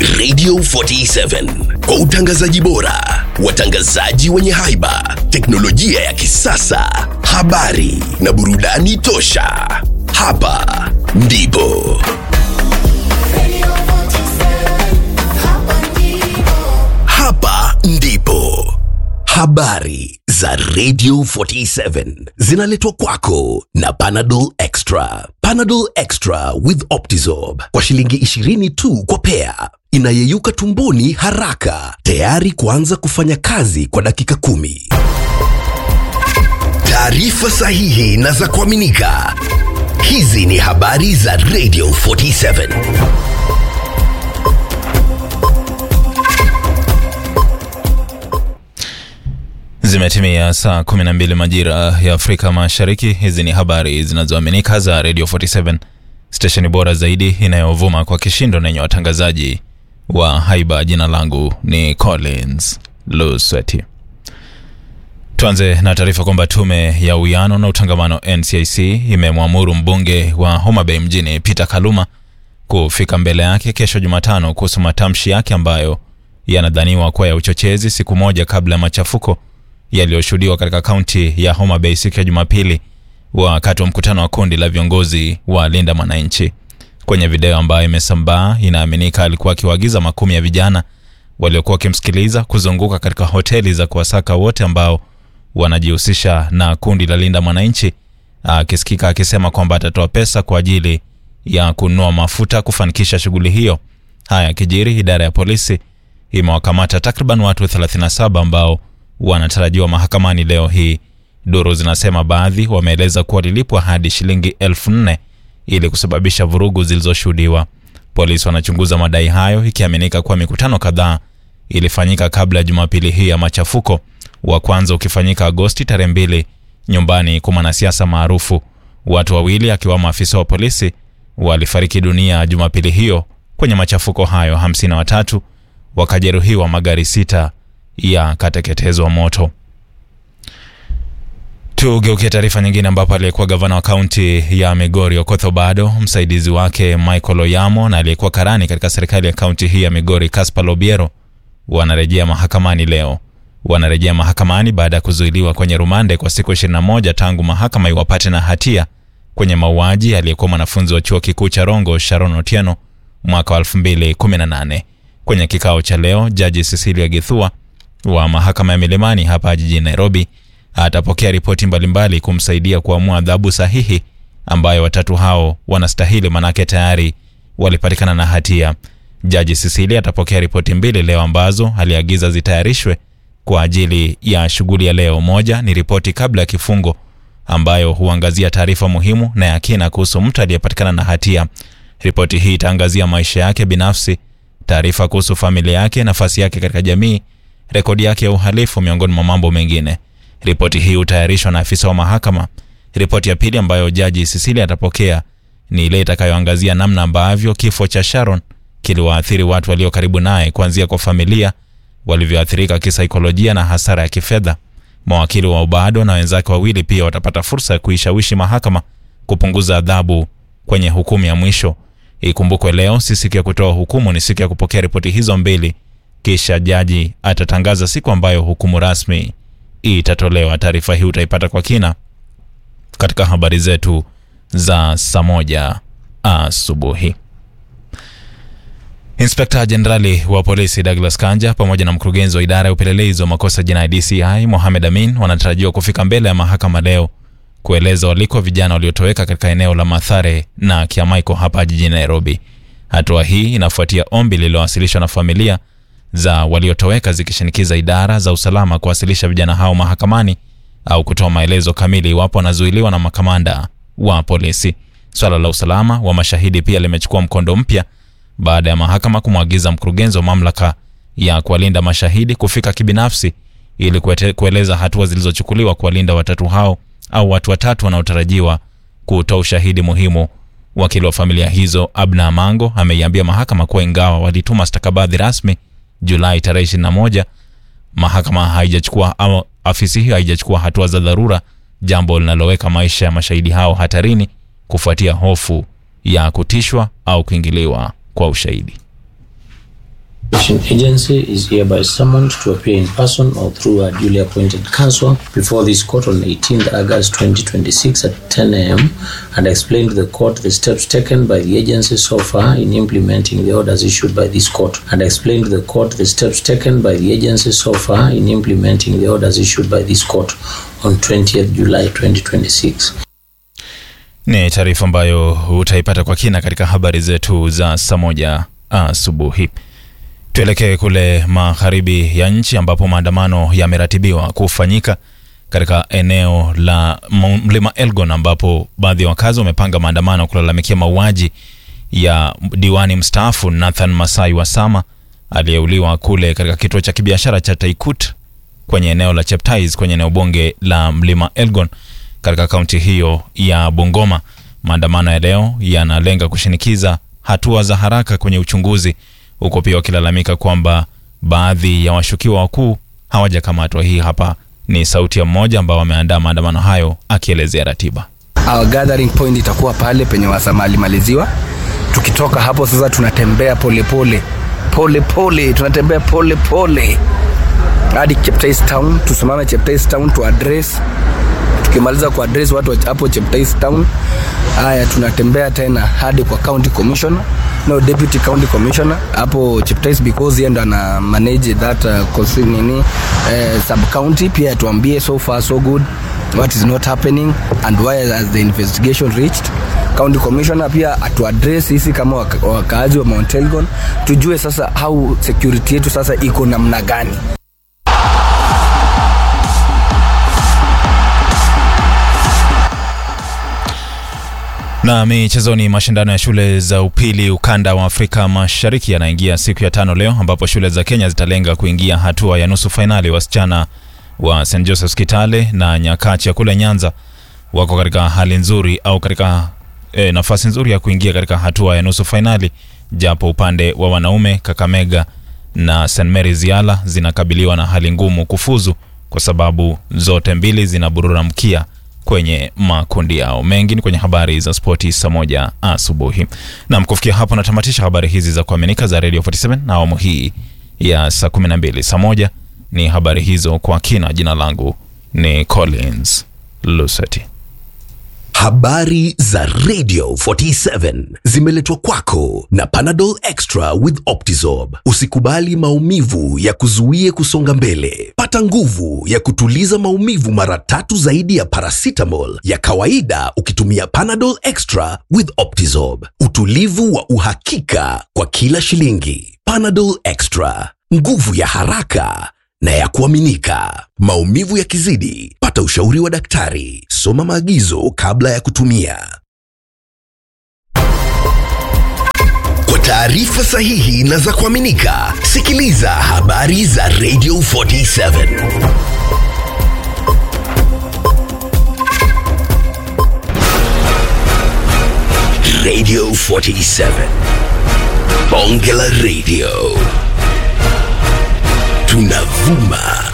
Radio 47 kwa utangazaji bora, watangazaji wenye haiba, teknolojia ya kisasa, habari na burudani tosha. Hapa ndipo hapa ndipo habari za Radio 47 zinaletwa kwako na Panadol Extra. Panadol Extra with Optizorb kwa shilingi 20 tu kwa pea, inayeyuka tumboni haraka, tayari kuanza kufanya kazi kwa dakika kumi. Taarifa sahihi na za kuaminika. Hizi ni habari za Radio 47. Zimetimia saa 12 majira ya Afrika Mashariki. Hizi ni habari zinazoaminika za Radio 47, stesheni bora zaidi inayovuma kwa kishindo na yenye watangazaji wa haiba. Jina langu ni Collins Lusweti. Tuanze na taarifa kwamba tume ya uwiano na utangamano NCIC imemwamuru mbunge wa Homa Bay mjini Peter Kaluma kufika mbele yake kesho Jumatano kuhusu matamshi yake ambayo yanadhaniwa kuwa ya uchochezi, siku moja kabla ya machafuko yaliyoshuhudiwa katika kaunti ya Homa Bay siku ya Jumapili wakati wa mkutano wa kundi la viongozi wa Linda Mwananchi. Kwenye video ambayo imesambaa, inaaminika alikuwa akiwaagiza makumi ya vijana waliokuwa wakimsikiliza kuzunguka katika hoteli za kuwasaka wote ambao wanajihusisha na kundi la Linda Mwananchi, akisikika akisema kwamba atatoa pesa kwa ajili ya kununua mafuta kufanikisha shughuli hiyo. Haya kijiri, idara ya polisi imewakamata takriban watu 37 ambao wanatarajiwa mahakamani leo hii. Duru zinasema baadhi wameeleza kuwa walilipwa hadi shilingi elfu nne ili kusababisha vurugu zilizoshuhudiwa. Polisi wanachunguza madai hayo, ikiaminika kuwa mikutano kadhaa ilifanyika kabla ya Jumapili hii ya machafuko, wa kwanza ukifanyika Agosti tarehe mbili nyumbani kwa mwanasiasa maarufu. Watu wawili akiwamo afisa wa polisi walifariki dunia Jumapili hiyo kwenye machafuko hayo, hamsini na watatu wakajeruhiwa, magari sita yakateketezwa moto. Tugeukie taarifa nyingine, ambapo aliyekuwa gavana wa kaunti ya Migori Okoth Obado, msaidizi wake Michael Oyamo na aliyekuwa karani katika serikali ya kaunti hii ya Migori Caspar Lobiero wanarejea mahakamani leo. Wanarejea mahakamani baada ya kuzuiliwa kwenye rumande kwa siku 21 tangu mahakama iwapate na hatia kwenye mauaji aliyekuwa mwanafunzi wa chuo kikuu cha Rongo Sharon Otieno mwaka wa 2018. Kwenye kikao cha leo, jaji Cecilia Githua wa mahakama ya Milimani hapa jijini Nairobi atapokea ripoti mbalimbali kumsaidia kuamua adhabu sahihi ambayo watatu hao wanastahili, manake tayari walipatikana na hatia. Jaji Cecilia atapokea ripoti mbili leo ambazo aliagiza zitayarishwe kwa ajili ya shughuli ya leo. Moja ni ripoti kabla ya kifungo ambayo huangazia taarifa muhimu na ya kina kuhusu mtu aliyepatikana na hatia. Ripoti hii itaangazia maisha yake binafsi, taarifa kuhusu familia yake, nafasi yake katika jamii, rekodi yake ya uhalifu, miongoni mwa mambo mengine. Ripoti hii hutayarishwa na afisa wa mahakama. Ripoti ya pili ambayo jaji Cecilia atapokea ni ile itakayoangazia namna ambavyo kifo cha Sharon kiliwaathiri watu walio karibu naye, kuanzia kwa familia walivyoathirika kisaikolojia na hasara ya kifedha. Mawakili wa Obado na wenzake wawili pia watapata fursa ya kuishawishi mahakama kupunguza adhabu kwenye hukumu ya mwisho. Ikumbukwe leo si siku ya kutoa hukumu, ni siku ya kupokea ripoti hizo mbili, kisha jaji atatangaza siku ambayo hukumu rasmi itatolewa. Taarifa hii utaipata kwa kina katika habari zetu za saa moja asubuhi. Inspekta Jenerali wa polisi Douglas Kanja pamoja na mkurugenzi wa idara ya upelelezi wa makosa jinai DCI Mohamed Amin wanatarajiwa kufika mbele ya mahakama leo kueleza waliko vijana waliotoweka katika eneo la Mathare na Kiamaiko hapa jijini Nairobi. Hatua hii inafuatia ombi lililowasilishwa na familia za waliotoweka zikishinikiza idara za usalama kuwasilisha vijana hao mahakamani au kutoa maelezo kamili iwapo wanazuiliwa na makamanda wa polisi. Swala la usalama wa mashahidi pia limechukua mkondo mpya baada ya mahakama kumwagiza mkurugenzi wa mamlaka ya kuwalinda mashahidi kufika kibinafsi ili kuete- kueleza hatua zilizochukuliwa kuwalinda watatu hao au watu watatu wanaotarajiwa kutoa ushahidi muhimu. Wakili wa familia hizo Abna Amango ameiambia mahakama kuwa ingawa walituma stakabadhi rasmi Julai tarehe 21, mahakama haijachukua au afisi hiyo haijachukua hatua za dharura, jambo linaloweka maisha ya mashahidi hao hatarini kufuatia hofu ya kutishwa au kuingiliwa kwa ushahidi. agency is hereby summoned to appear in person or through a duly appointed counsel before this court on 18th August 2026 at 10 a.m. and explain to the court the steps taken by the agency so far in implementing the orders issued by this court and explain to the court the steps taken by the agency so far in implementing the orders issued by this court on 20th July 2026. Ni taarifa ambayo utaipata kwa kina katika habari zetu za saa moja asubuhi. Tuelekee kule magharibi ya nchi ambapo maandamano yameratibiwa kufanyika katika eneo la mlima Elgon, ambapo baadhi ya wakazi wamepanga maandamano kulalamikia mauaji ya diwani mstaafu Nathan Masai Wasama aliyeuliwa kule katika kituo cha kibiashara cha Taikut kwenye eneo la Cheptais kwenye eneo bunge la mlima Elgon katika kaunti hiyo ya Bungoma. Maandamano ya leo yanalenga kushinikiza hatua za haraka kwenye uchunguzi, huko pia wakilalamika kwamba baadhi ya washukiwa wakuu hawajakamatwa. Hii hapa ni sauti ya mmoja ambao wameandaa maandamano hayo akielezea ratiba. Our gathering point itakuwa pale penye Wasama alimaliziwa. Tukitoka hapo sasa, tunatembea polepole pole pole, tunatembea pole pole hadi Cheptais Town, tusimame Cheptais Town tu address tukimaliza ku address watu hapo Cheptais Town, haya tunatembea tena hadi kwa county commissioner no deputy county commissioner hapo Cheptais because yeye ndo ana manage that uh, nini uh, sub county. Pia tuambie so far so good what is not happening and why has the investigation reached county commissioner. Pia atu address sisi kama waka, wakaazi wa Mount Elgon tujue sasa how security yetu sasa iko namna gani. Na michezoni, mashindano ya shule za upili ukanda wa Afrika Mashariki yanaingia siku ya tano leo, ambapo shule za Kenya zitalenga kuingia hatua ya nusu fainali. Wasichana wa St Joseph's Kitale na Nyakacha kule Nyanza wako katika hali nzuri au katika e, nafasi nzuri ya kuingia katika hatua ya nusu fainali, japo upande wa wanaume Kakamega na St Mary's Yala zinakabiliwa na hali ngumu kufuzu kwa sababu zote mbili zinaburura mkia kwenye makundi yao. Mengi ni kwenye habari za spoti saa moja asubuhi. Nam, kufikia hapo natamatisha habari hizi za kuaminika za Radio 47 na awamu hii ya saa 12. Saa moja ni habari hizo kwa kina. Jina langu ni Collins Luseti. Habari za Radio 47 zimeletwa kwako na Panadol Extra with Optizorb. Usikubali maumivu ya kuzuie kusonga mbele. Pata nguvu ya kutuliza maumivu mara tatu zaidi ya paracetamol ya kawaida ukitumia Panadol Extra with Optizorb. Utulivu wa uhakika kwa kila shilingi. Panadol Extra, nguvu ya haraka na ya kuaminika. Maumivu yakizidi, pata ushauri wa daktari. Soma maagizo kabla ya kutumia. Kwa taarifa sahihi na za kuaminika, sikiliza habari za Radio 47. Radio 47. Bonge la Radio. Tunavuma